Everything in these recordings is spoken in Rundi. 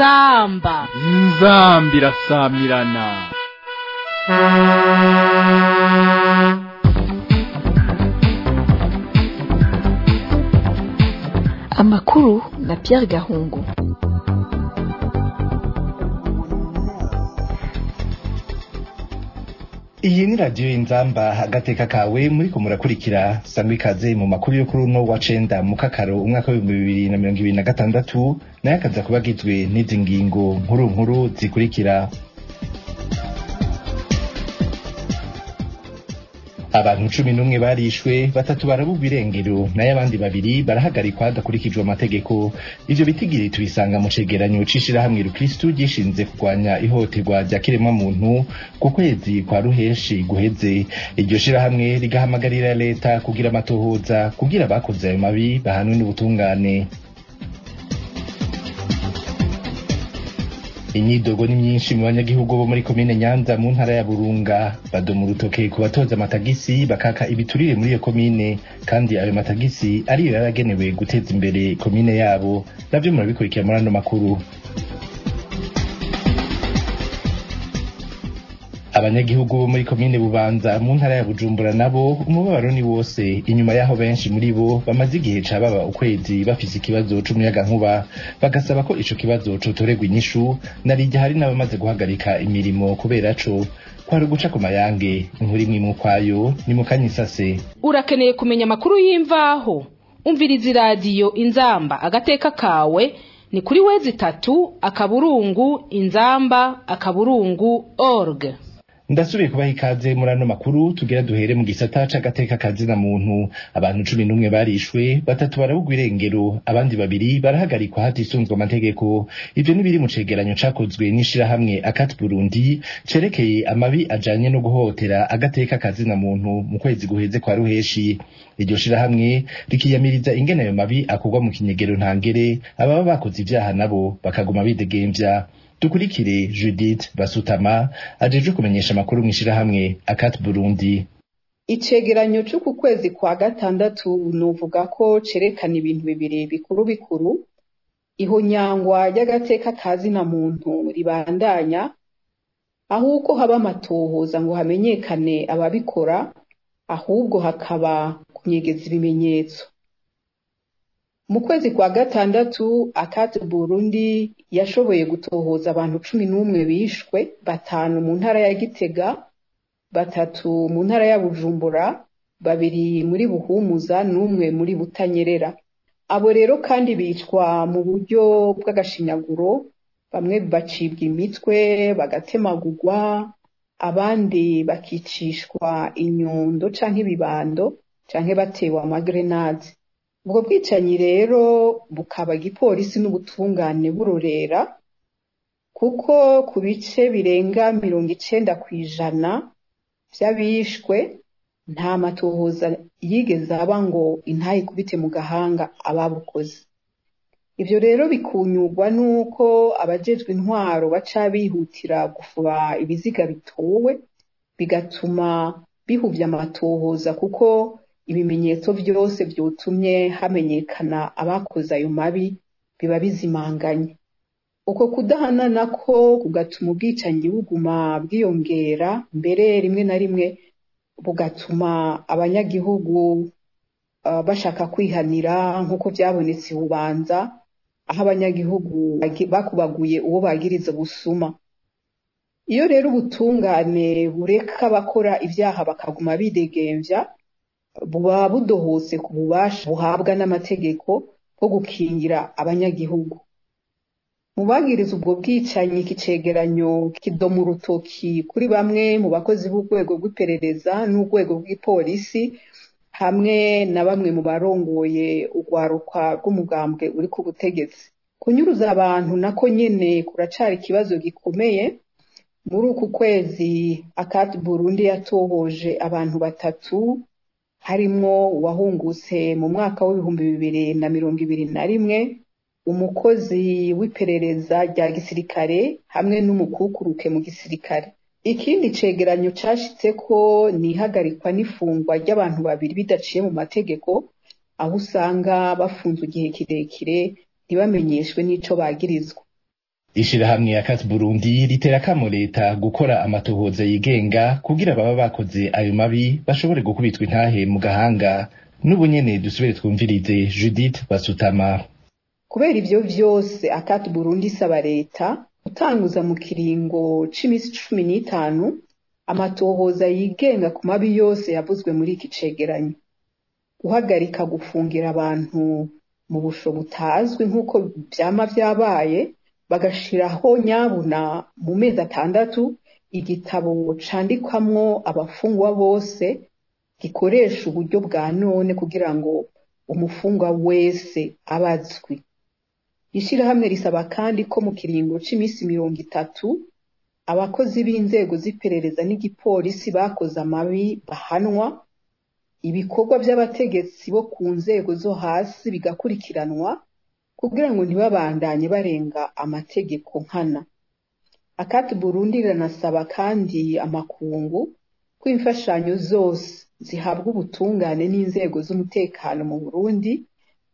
inzamba inzambi irasamirana amakuru na Pierre Gahungu iyi ni radiyo y'inzamba agateka kawe muri ko murakurikira sangwa ikaze mu makuru yo kuri uno wa cenda mu kakaro umwaka w'ibihumbi bibiri na mirongo ibiri na gatandatu nayo akaza kuba agizwe n'izi ngingo nkuru nkuru zikurikira abantu cumi n'umwe barishwe batatu barabugwa irengero nayo abandi babiri barahagarikwa hadakurikijwe amategeko ivyo bitigiri tubisanga mu cegeranyo c'ishirahamwe rukristu gishinze kurwanya ihohoterwa rya kiremwamuntu ku kwezi kwa ruheshi guheze iryo shirahamwe rigahamagarira leta kugira amatohoza kugira abakoze ayo mabi bahanwe n'ubutungane imyidogo ni myinshi mu banyagihugu bo muri komine nyanza mu ntara ya burunga badoma urutoke ku batoza amatagisi bakaka ibiturire muri iyo komine kandi ayo matagisi ariyo yaragenewe guteza imbere komine yabo navyo murabikurikira muri ano makuru abanyagihugu bo muri komine bubanza mu ntara ya bujumbura nabo umubabaro ni wose inyuma yaho benshi muri bo bamaze igihe ca baba ukwezi bafise ikibazo c'umuyagankuba bagasaba ko ico kibazo cotorerwa inyishu narirya hari n'abamaze guhagarika imirimo kubera co kwari uguca ku mayange inkuru imwe imwe ukwayo ni mu kanyisase urakeneye kumenya amakuru y'imvaho umviriza iradiyo inzamba agateka kawe ni kuri wezi itatu akaburungu inzamba akaburungu org ndasubiye kubaha ikaze muri ano makuru tugira duhere mu gisata c'agateka kazina muntu abantu cumi n'umwe barishwe batatu barabugwa irengero abandi babiri barahagarikwa hatisunzwe amategeko ivyo ni biri mu cegeranyo cakozwe n'ishirahamwe akati burundi cerekeye amabi ajanye no guhohotera agateka kazina muntu mu kwezi guheze kwa ruheshi iryo shirahamwe rikiyamiriza ingene ayo mabi akorwa mu kinyegero ntangere ababa bakoze ivyaha nabo bakaguma bidegemvya dukurikire judith basutama ajejwe kumenyesha amakuru mw'ishirahamwe akati burundi icegeranyo c'uku kwezi kwa gatandatu novuga ko cerekana ibintu bibiri bikuru bikuru ihonyangwa ry'agateka kazina muntu ribandanya ahubwo haba amatohoza ngo hamenyekane ababikora ahubwo hakaba kunyegeza ibimenyetso mu kwezi kwa gatandatu akati burundi yashoboye gutohoza abantu cumi n'umwe bishwe batanu mu ntara ya gitega batatu mu ntara ya bujumbura babiri muri buhumuza n'umwe muri butanyerera abo rero kandi bicwa mu buryo bw'agashinyaguro bamwe bacibwa imitwe bagatemagurwa abandi bakicishwa inyundo canke ibibando canke batewe amagrenade ubwo bwicanyi rero bukaba igipolisi n'ubutungane burorera kuko ku bice birenga mirongo icenda ku ijana vy'abishwe nta matohoza yigeze aba ngo intaye ikubite mu gahanga ababukoze ivyo rero bikunyurwa n'uko abajejwe intwaro baca bihutira gufuba ibiziga bitowe bigatuma bihuvya amatohoza kuko ibimenyetso vyose vyotumye hamenyekana abakoze ayo mabi biba bizimanganye uko kudahana nako kugatuma ubwicanyi buguma bwiyongera mbere rimwe na rimwe bugatuma abanyagihugu uh, bashaka kwihanira nk'uko vyabonetse bubanza aho abanyagihugu bakubaguye uwo bagiriza busuma iyo rero ubutungane bureka abakora ivyaha bakaguma bidegemvya buba budohotse ku bubasha buhabwa n'amategeko bwo gukingira abanyagihugu mu bagiriza ubwo bwicanyi iki cegeranyo kidoma urutoki kuri bamwe mu bakozi b'urwego rw'iperereza n'urwego rw'ipolisi hamwe na bamwe mu barongoye urwaruka rw'umugambwe uri ku butegetsi kunyuruza abantu nako nyene kuracari ikibazo gikomeye muri uku kwezi akati burundi yatohoje abantu batatu harimwo uwahungutse mu mwaka w'ibihumbi bibiri na mirongo ibiri na rimwe umukozi w'iperereza rya gisirikare hamwe n'umukukuruke mu gisirikare ikindi cegeranyo cashitseko ni ihagarikwa n'ifungwa ry'abantu babiri bidaciye mu mategeko aho usanga bafunzwe igihe kirekire ntibamenyeshwe n'ico bagirizwa ishirahamwe ya Kat Burundi ritera kamo leta gukora amatohoza yigenga kugira baba bakoze ayo mabi bashobore gukubitwa intahe mu gahanga n'ubu nyene dusubire twumvirize Judith Basutama kubera ivyo vyose akati Burundi isaba leta gutanguza mu kiringo c'imisi cumi n'itanu amatohoza yigenga ku mabi yose yavuzwe muri iki cegeranyo guhagarika gufungira abantu mu busho butazwi nk'uko vyama vyabaye bagashiraho nyabuna mu mezi atandatu igitabo candikwamwo abafungwa bose gikoresha uburyo bwa none kugira ngo umufungwa wese abazwi ishirahamwe risaba kandi ko mu kiringo c'imisi mirongo itatu abakozi b'inzego z'iperereza n'igipolisi bakoze amabi bahanwa ibikorwa vy'abategetsi bo ku nzego zo hasi bigakurikiranwa kugira ngo ntibabandanye barenga amategeko nkana akati burundi riranasaba kandi amakungu ko imfashanyo zose zihabwa ubutungane n'inzego z'umutekano mu burundi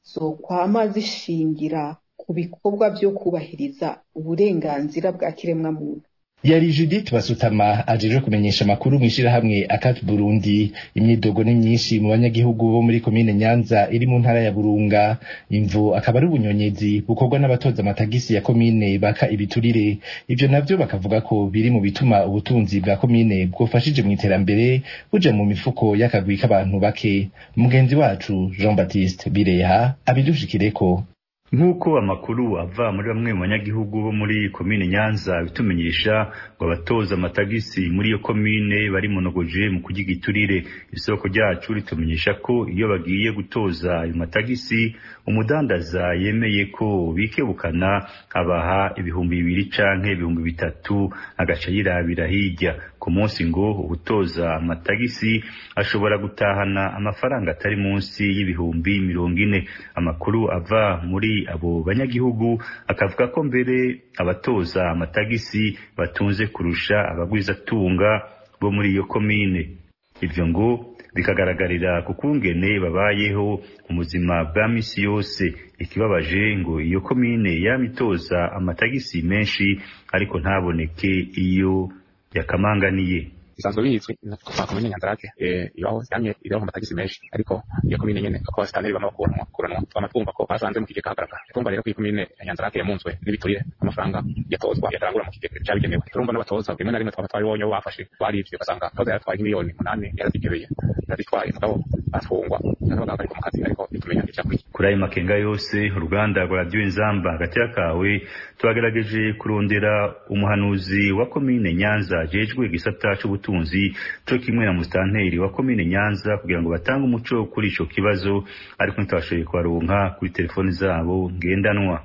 zokwama zishingira ku bikorwa vyo kubahiriza uburenganzira bwa kiremwamuntu yari Judith Basutama ajejwe kumenyesha amakuru mw'ishirahamwe Akat Burundi imyidogo ni myinshi mu banyagihugu bo muri komine Nyanza iri mu ntara ya Burunga imvu akaba ari ubunyonyezi bukorwa n'abatoza amatagisi ya komine baka ibiturire ivyo navyo bakavuga ko biri mu bituma ubutunzi bwa komine bwofashije mu iterambere buja mu mifuko y'akagwi k'abantu bake mugenzi wacu Jean Baptiste Bireha abidushikireko nk'uko amakuru ava muri bamwe mu banyagihugu bo muri komine nyanza bitumenyesha ngo abatoza amatagisi muri iyo komine bari monogoje mu kurya igiturire isoko ryacu ritumenyesha ko iyo bagiye gutoza ayo matagisi umudandaza yemeye ko bikebukana abaha ibihumbi bibiri canke ibihumbi bitatu agaca yirabira hirya ku munsi ngo ubutoza amatagisi ashobora gutahana amafaranga atari munsi y'ibihumbi mirongo ine amakuru ava muri abo banyagihugu akavuga ko mbere abatoza amatagisi batunze kurusha abagwizatunga bo muri iyo komine ivyo ngo bikagaragarira ku kungene babayeho mu buzima bwa misi yose ikibabaje ngo iyo komine yamitoza amatagisi menshi ariko ntaboneke iyo yakamanganiye bisanzwe bizwi kuva komine nyanzarake ibaho yamye iriho amatagisi menshi ariko iyo komine nyene ko abasitaneri bama bakuranwa kuranwa twama twumva ko basanze mu kigega hagaragara twumva rero ko iyi komine ya nyanzarake yamunzwe n'ibiturire amafaranga yatozwa yatarangura mu kigega cyabigenewe turumva n'abatoza rimwe na rimwe twaba twabibonye bo bafashe barivye ugasanga toza yaratwaye miliyoni umunani yarazigebeye yarazitwaye mugabo atfungwa n'abaga bari mu kazi ariko bitumenya icyakuriye kuri ayo makenga yose uruganda rwa radiyo inzamba hagati kawe twagerageje kurondera umuhanuzi wa komine nyanza jejwe igisata c'ubutunzi co kimwe na musitanteri wa komine nyanza kugira ngo batange umuco kuri ico kibazo ariko ntitwashoboye kubaronka kuri telefoni zabo ngendanwa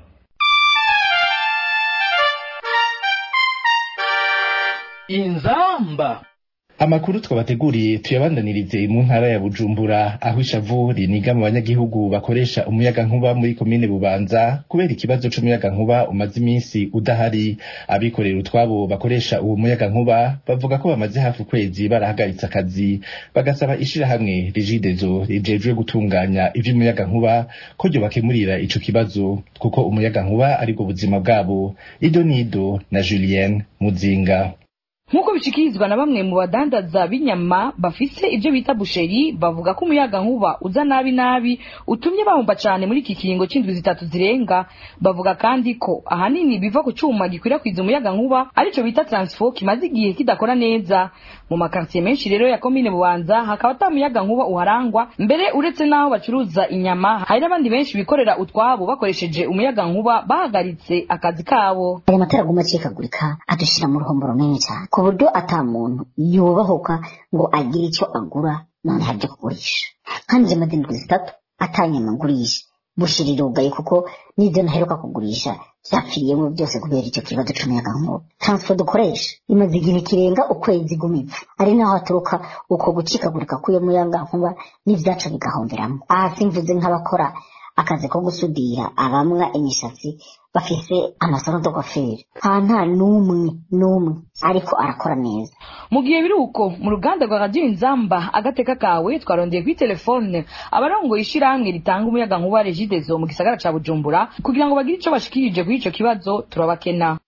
inzamba amakuru twabateguriye tuyabandanirize mu ntara ya bujumbura aho ishavu riniga mu banyagihugu bakoresha umuyaga nkuba muri komine bubanza kubera ikibazo c'umuyaga nkuba umaze iminsi udahari abikorera utwabo bakoresha uwo muyaga nkuba bavuga ko bamaze hafi ukwezi barahagaritse akazi bagasaba ishirahamwe rigidezo rijejwe gutunganya ivy'umuyaga nkuba ko ryo bakemurira ico kibazo kuko umuyaga nkuba aribwo buzima bwabo ido nido na julienne muzinga nk'uko bishikirizwa na bamwe mu badandaza b'inyama bafise ibyo bita busheri bavuga ko umuyaga nkuba uza nabi nabi utumye bahomba cyane muri iki kiringo c'indwi zitatu zirenga bavuga kandi ko ahanini biva ku cuma gikwirakwiza umuyaga nkuba arico bita transfo kimaze igihe kidakora neza mu makartiye menshi rero ya komine bubanza hakaba ata muyaga nkuba uharangwa mbere uretse n'aho bacuruza inyama hari n'abandi benshi bikorera utwabo bakoresheje umuyaga nkuba bahagaritse akazi kabo aya matara aguma acikagurika adushira mu ruhombo runini cyane ku buryo ata muntu yubahuka ngo agire icyo agura none hajya kugurisha kandi izo madindwi zitatu atanyama ngurisha bushirirugaye kuko n'ibyo naheruka kugurisha byapfiriyemo byose kubera icyo kibazo c'umuyaga nkuba transfer dukoresha imaze igihe kirenga ukwezi gumitse ari naho haturuka uko gucikagurika k'uyo muyaga nkuba n'ivyacu bigahomberamo aha simvuze nk'abakora akazi ko gusudira abamwa imishatsi bafise amasaro d'ogoferi nta nta n'umwe n'umwe ariko arakora neza mu gihe biri uko mu ruganda rwa radiyo inzamba agateka kawe twarondeye kuri telefone abarongoye ishirahamwe ritanga umuyaga nkuba regidezo mu gisagara ca bujumbura kugira ngo bagire ico bashikirije kuri ico kibazo turabakena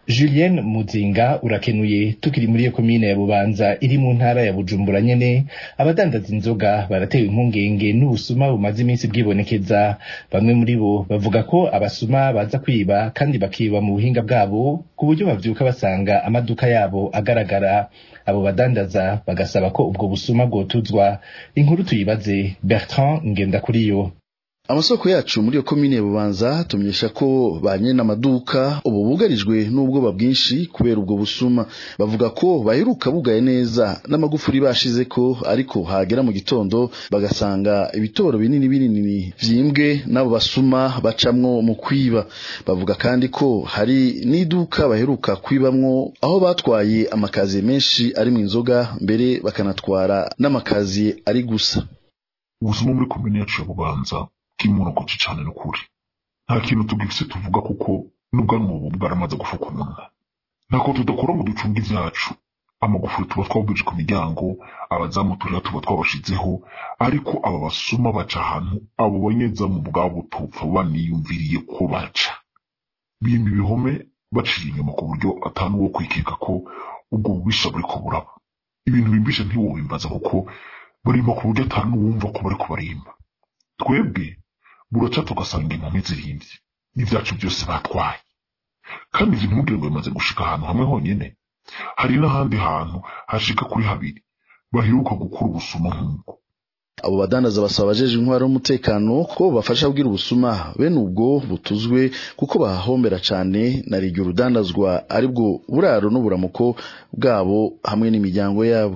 Julienne Muzinga urakenuye tukiri muri iyo komine ya Bubanza iri mu ntara ya Bujumbura nyene abadandaza inzoga baratewe impungenge n'ubusuma bumaze iminsi bwibonekeza bamwe muri bo bavuga ko abasuma baza kwiba kandi bakiba mu buhinga bwabo ku buryo bavyuka basanga amaduka yabo agaragara abo badandaza bagasaba ko ubwo busuma bwotuzwa inkuru tuyibaze Bertrand Ngendakuriyo amasoko yacu muri iyo komine ya bubanza tumenyesha ko ba nyene amaduka ubu bugarijwe n'ubwoba bwinshi kubera ubwo busuma bavuga ko baheruka bugaye neza n'amagufuri bashizeko ariko hagera mu gitondo bagasanga ibitoro binini binini vyimbwe n'abo basuma bacamwo mu kwiba bavuga kandi ko hari n'iduka baheruka kwibamwo aho batwaye amakaziye menshi ari mu inzoga mbere bakanatwara n'amakaziye ari gusa ubusuma muri komine yacu ya bubanza bw'imonogoce cane n'ukuri nta kintu tugifise tuvuga kuko n'ubwanwa ubu bwaramaze gufuka umunwa ntako tudakora ngo ducunge ivyacu amagufuri tuba twabwije ku miryango abazamu turera tuba twabashizeho ariko aba basuma baca ahantu abo banyezamu bwabo tupfa baniyumviriye ko baca bimba ibihome baciye inyuma ku buryo atanu wo kwikeka ko ubwo bubisha buriko buraba ibintu bimbisha ntiwobimbaza kuko barimba ku buryo atanu wumva ko bariko barimba twebwe buraca tugasanga impumi zirindwi n'ivyacu byose batwaye kandi ivyo ntimugire ngo bimaze gushika ahantu hamwe honyene hari n'ahandi hantu hashika kuri habiri baheruka gukura ubusuma nk'ubwo abo badandaza basaba abajeje intwaro y'umutekano ko bafasha kugira ubusuma bene ubwo butuzwe kuko bahahombera cane na rigyo urudandazwa aribwo buraro n'uburamuko bwabo hamwe n'imiryango yabo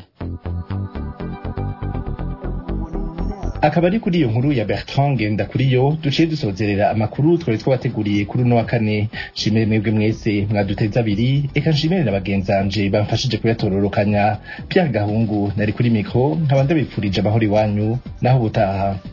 akaba ari kuri iyo nkuru ya Bertrand Ngendakuriyo duciye dusozerera amakuru twari twabateguriye kuri uno wa kane nshimire mwebwe mwese mwaduteze abiri eka nshimire na bagenzanje bamfashije kuyatororokanya Pierre Gahungu nari kuri mikro nkaba ndabipfurije amahoro iwanyu naho ubutaha